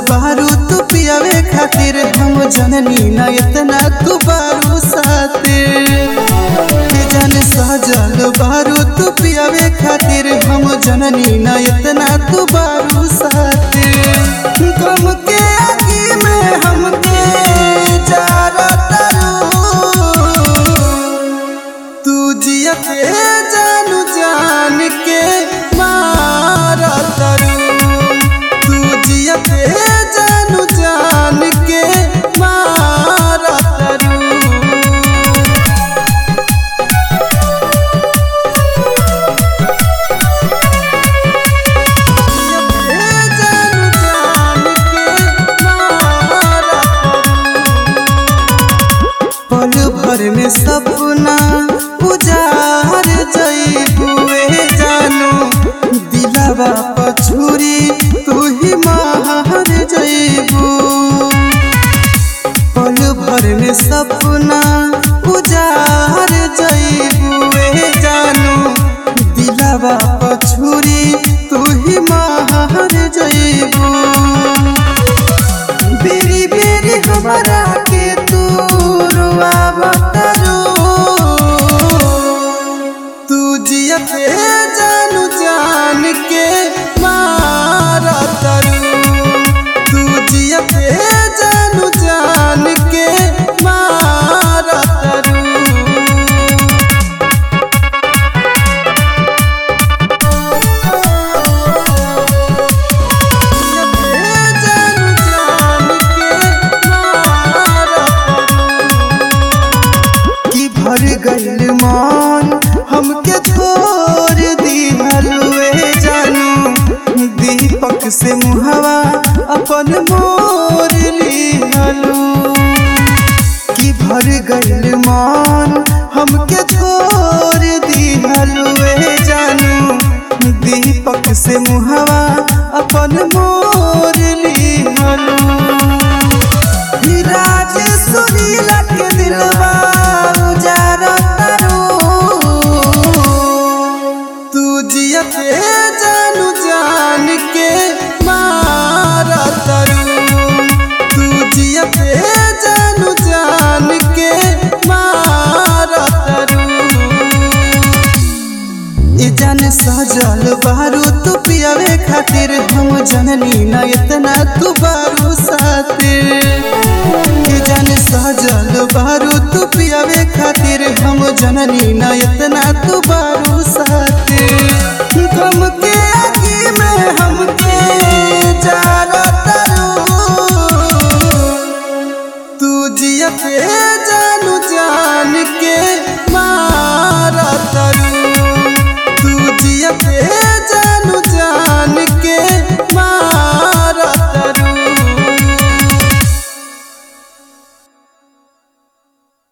बारू तू पियावे खातिर हम जननी न इतना तू बारू सातिर के जान सजल बारू तू पियावे खातिर हम जननी न इतना तू बारू सातिर गम के आगी में हमके जारा तू जियते जानू जान के मारा तरू तू जियते जानू जान के मारा तरू जानू जान के मारा पल भर में सपना उजार जईबुए जानू दिलवा पछुरी तू ही मार जईबू पल भर में सपना उजार जईबुए जानू दिलवा पछुरी तू ही मार जईबू बेरी बेरी हमारा के तू रुआवतरू तू जियते जानू जान के मारा तरू तू जियते जानू जान के मारा तरू जानू जान के मारा कि भर गइल मान हमके छोड़ दिहलुए जानू दीपक से मुहवा अपन मोर लिहलू कि भर गइल मान हमके छोड़ दिहलुए जानू दीपक से मुहवा अपन मोर लिहलू राज सुनीला के दिलवा उजारा तरू तू जियते जानू जान के मारा तरू तू जियते जानू जान के मारा तरू ई जान सजल बारू तू पियावे खातिर हम जननी न इतना तू बारू सातिर ई जान सजल बारू तू पियावे खातिर हम जननी न इतना तू बारू सातिर गम के आगी में हमके जारा तरू तू जियते जानू जान के मारा तरू तू जियते